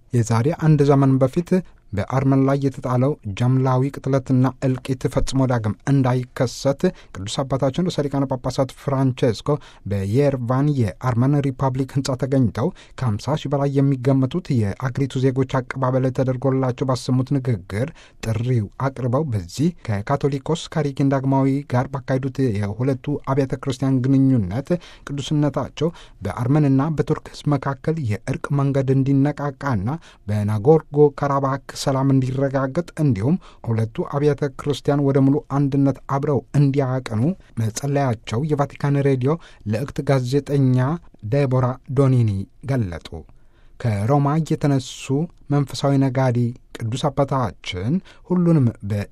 የዛሬ አንድ ዘመን በፊት በአርመን ላይ የተጣለው ጀምላዊ ቅጥለትና እልቂት ፈጽሞ ዳግም እንዳይከሰት ቅዱስ አባታችን ርዕሰ ሊቃነ ጳጳሳት ፍራንቼስኮ በየርቫን የአርመን ሪፐብሊክ ህንፃ ተገኝተው ከ50 ሺህ በላይ የሚገመቱት የአገሪቱ ዜጎች አቀባበል ተደርጎላቸው ባሰሙት ንግግር ጥሪው አቅርበው በዚህ ከካቶሊኮስ ካሪኪን ዳግማዊ ጋር ባካሄዱት የሁለቱ አብያተ ክርስቲያን ግንኙነት ቅዱስነታቸው በአርመንና በቱርክ ህዝብ መካከል የእርቅ መንገድ እንዲነቃቃና በናጎርጎ ካራባክ ሰላም እንዲረጋገጥ እንዲሁም ሁለቱ አብያተ ክርስቲያን ወደ ሙሉ አንድነት አብረው እንዲያቀኑ መጸለያቸው የቫቲካን ሬዲዮ ለእክት ጋዜጠኛ ዴቦራ ዶኒኒ ገለጡ። ከሮማ የተነሱ መንፈሳዊ ነጋዴ ቅዱስ አባታችን ሁሉንም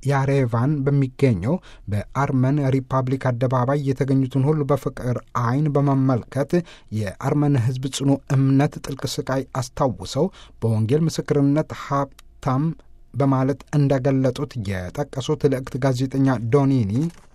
በያሬቫን በሚገኘው በአርመን ሪፐብሊክ አደባባይ የተገኙትን ሁሉ በፍቅር ዓይን በመመልከት የአርመን ሕዝብ ጽኑ እምነት ጥልቅ ስቃይ አስታውሰው በወንጌል ምስክርነት ሀብታም በማለት እንደገለጡት የጠቀሱት ልዕክት ጋዜጠኛ ዶኒኒ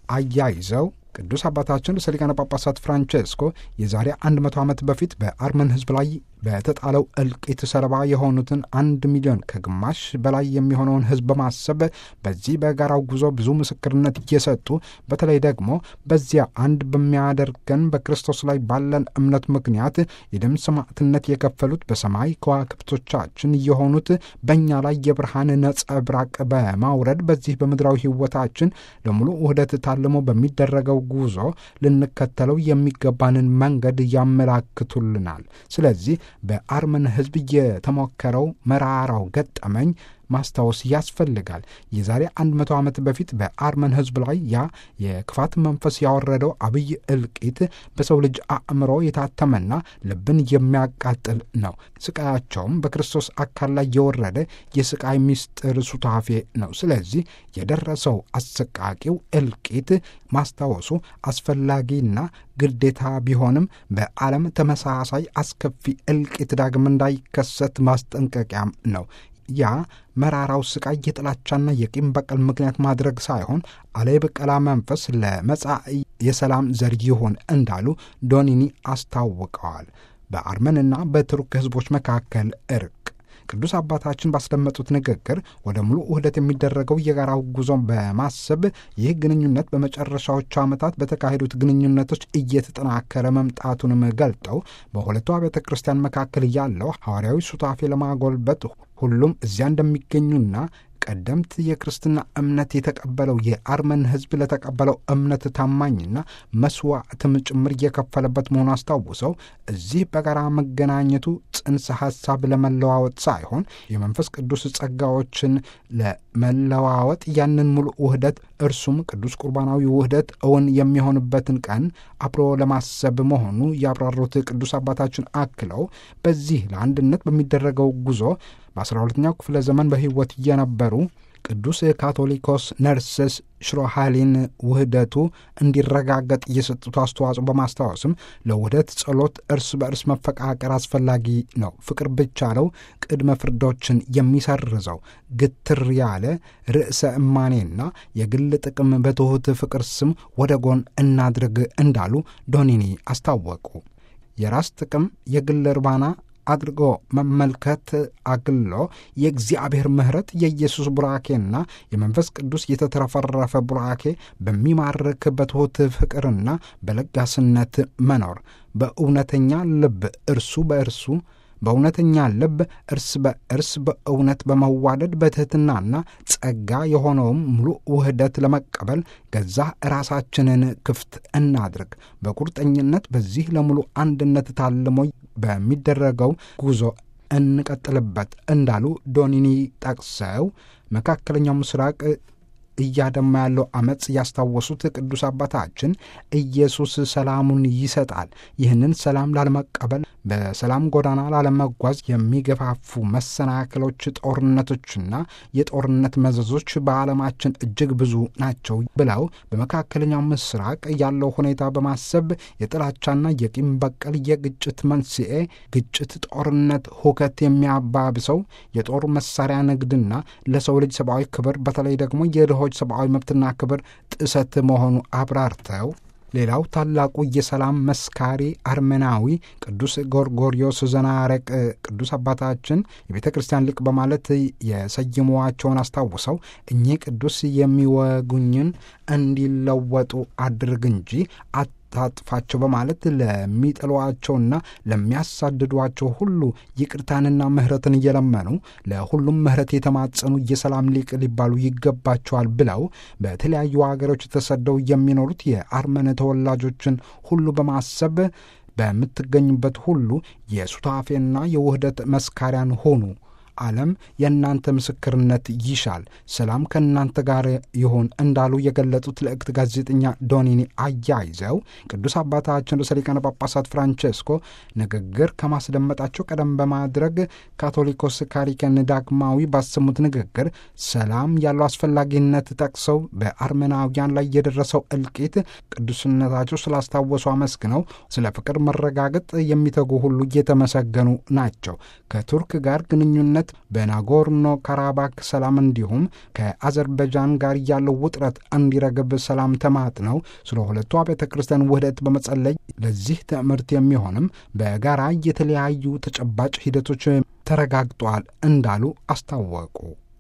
አያይዘው ቅዱስ አባታችን ርዕሰ ሊቃነ ጳጳሳት ፍራንቼስኮ የዛሬ 100 ዓመት በፊት በአርመን ሕዝብ ላይ በተጣለው እልቂት ሰለባ የሆኑትን አንድ ሚሊዮን ከግማሽ በላይ የሚሆነውን ሕዝብ በማሰብ በዚህ በጋራው ጉዞ ብዙ ምስክርነት እየሰጡ በተለይ ደግሞ በዚያ አንድ በሚያደርገን በክርስቶስ ላይ ባለን እምነት ምክንያት የደም ሰማዕትነት የከፈሉት በሰማይ ከዋክብቶቻችን የሆኑት በእኛ ላይ የብርሃን ነጸብራቅ በማውረድ በዚህ በምድራዊ ሕይወታችን ለሙሉ ውህደት ታልሞ በሚደረገው ጉዞ ልንከተለው የሚገባንን መንገድ ያመላክቱልናል። ስለዚህ በአርመን ሕዝብ የተሞከረው መራራው ገጠመኝ ማስታወስ ያስፈልጋል። የዛሬ አንድ መቶ ዓመት በፊት በአርመን ሕዝብ ላይ ያ የክፋት መንፈስ ያወረደው አብይ እልቂት በሰው ልጅ አእምሮ የታተመና ልብን የሚያቃጥል ነው። ስቃያቸውም በክርስቶስ አካል ላይ የወረደ የስቃይ ምስጢር ሱታፌ ነው። ስለዚህ የደረሰው አሰቃቂው እልቂት ማስታወሱ አስፈላጊና ግዴታ ቢሆንም በዓለም ተመሳሳይ አስከፊ እልቂት ዳግም እንዳይከሰት ማስጠንቀቂያም ነው። ያ መራራው ስቃይ የጥላቻና የቂም በቀል ምክንያት ማድረግ ሳይሆን አለ የበቀላ መንፈስ ለመጻኢ የሰላም ዘር ይሆን እንዳሉ ዶኒኒ አስታውቀዋል። በአርመንና በቱርክ ሕዝቦች መካከል እርቅ ቅዱስ አባታችን ባስደመጡት ንግግር ወደ ሙሉ ውህደት የሚደረገው የጋራው ጉዞን በማሰብ ይህ ግንኙነት በመጨረሻዎቹ ዓመታት በተካሄዱት ግንኙነቶች እየተጠናከረ መምጣቱንም ገልጠው በሁለቱ አብያተ ክርስቲያን መካከል ያለው ሐዋርያዊ ሱታፌ ለማጎልበት ሁሉም እዚያ እንደሚገኙና ቀደምት የክርስትና እምነት የተቀበለው የአርመን ሕዝብ ለተቀበለው እምነት ታማኝና መስዋዕትም ጭምር እየከፈለበት መሆኑ አስታውሰው እዚህ በጋራ መገናኘቱ ጽንሰ ሐሳብ ለመለዋወጥ ሳይሆን የመንፈስ ቅዱስ ጸጋዎችን ለመለዋወጥ ያንን ሙሉ ውህደት እርሱም ቅዱስ ቁርባናዊ ውህደት እውን የሚሆንበትን ቀን አብሮ ለማሰብ መሆኑ ያብራሩት ቅዱስ አባታችን አክለው በዚህ ለአንድነት በሚደረገው ጉዞ በአስራ ሁለተኛው ክፍለ ዘመን በሕይወት እየነበሩ ቅዱስ ካቶሊኮስ ነርስስ ሽሮሃሊን ውህደቱ እንዲረጋገጥ እየሰጡት አስተዋጽኦ በማስታወስም ለውህደት ጸሎት፣ እርስ በእርስ መፈቃቀር አስፈላጊ ነው። ፍቅር ብቻ ነው ቅድመ ፍርዶችን የሚሰርዘው። ግትር ያለ ርዕሰ እማኔና የግል ጥቅም በትሑት ፍቅር ስም ወደ ጎን እናድርግ እንዳሉ ዶኒኒ አስታወቁ። የራስ ጥቅም የግል እርባና አድርጎ መመልከት አግሎ የእግዚአብሔር ምሕረት የኢየሱስ ቡራኬና የመንፈስ ቅዱስ የተትረፈረፈ ቡራኬ በሚማርክ በትሑት ፍቅርና በለጋስነት መኖር በእውነተኛ ልብ እርሱ በእርሱ በእውነተኛ ልብ እርስ በእርስ በእውነት በመዋደድ በትሕትናና ጸጋ የሆነውም ሙሉ ውህደት ለመቀበል ገዛ ራሳችንን ክፍት እናድርግ። በቁርጠኝነት በዚህ ለሙሉ አንድነት ታልሞ በሚደረገው ጉዞ እንቀጥልበት እንዳሉ ዶኒኒ ጠቅሰው መካከለኛው ምስራቅ እያደማ ያለው አመፅ ያስታወሱት ቅዱስ አባታችን ኢየሱስ ሰላሙን ይሰጣል። ይህንን ሰላም ላለመቀበል በሰላም ጎዳና ላለመጓዝ የሚገፋፉ መሰናክሎች፣ ጦርነቶችና የጦርነት መዘዞች በዓለማችን እጅግ ብዙ ናቸው ብለው በመካከለኛው ምስራቅ ያለው ሁኔታ በማሰብ የጥላቻና የቂም በቀል የግጭት መንስኤ ግጭት፣ ጦርነት፣ ሁከት የሚያባብሰው የጦር መሳሪያ ንግድና ለሰው ልጅ ሰብአዊ ክብር በተለይ ደግሞ የድሆች ሰብአዊ መብትና ክብር ጥሰት መሆኑ አብራርተው ሌላው ታላቁ የሰላም መስካሪ አርመናዊ ቅዱስ ጎርጎሪዮስ ዘናረቅ ቅዱስ አባታችን የቤተ ክርስቲያን ሊቅ በማለት የሰየሟቸውን አስታውሰው እኚህ ቅዱስ የሚወጉኝን እንዲለወጡ አድርግ እንጂ ታጥፋቸው በማለት ለሚጠሏቸውና ለሚያሳድዷቸው ሁሉ ይቅርታንና ምሕረትን እየለመኑ ለሁሉም ምሕረት የተማጸኑ የሰላም ሊቅ ሊባሉ ይገባቸዋል ብለው በተለያዩ ሀገሮች ተሰደው የሚኖሩት የአርመን ተወላጆችን ሁሉ በማሰብ በምትገኙበት ሁሉ የሱታፌና የውህደት መስካሪያን ሆኑ። ዓለም የእናንተ ምስክርነት ይሻል፣ ሰላም ከእናንተ ጋር ይሁን እንዳሉ የገለጡት ልዕክት ጋዜጠኛ ዶኒኒ አያይዘው ቅዱስ አባታችን ርዕሰ ሊቃነ ጳጳሳት ፍራንቼስኮ ንግግር ከማስደመጣቸው ቀደም በማድረግ ካቶሊኮስ ካሪከን ዳግማዊ ባሰሙት ንግግር ሰላም ያለው አስፈላጊነት ጠቅሰው በአርመናውያን ላይ የደረሰው እልቂት ቅዱስነታቸው ስላስታወሱ አመስግነው ስለ ፍቅር መረጋገጥ የሚተጉ ሁሉ እየተመሰገኑ ናቸው። ከቱርክ ጋር ግንኙነት በናጎርኖ ካራባክ ሰላም እንዲሁም ከአዘርበጃን ጋር ያለው ውጥረት እንዲረግብ ሰላም ተማጥነው ስለ ሁለቱ አብያተ ክርስቲያን ውህደት በመጸለይ ለዚህ ትምህርት የሚሆንም በጋራ የተለያዩ ተጨባጭ ሂደቶች ተረጋግጠዋል እንዳሉ አስታወቁ።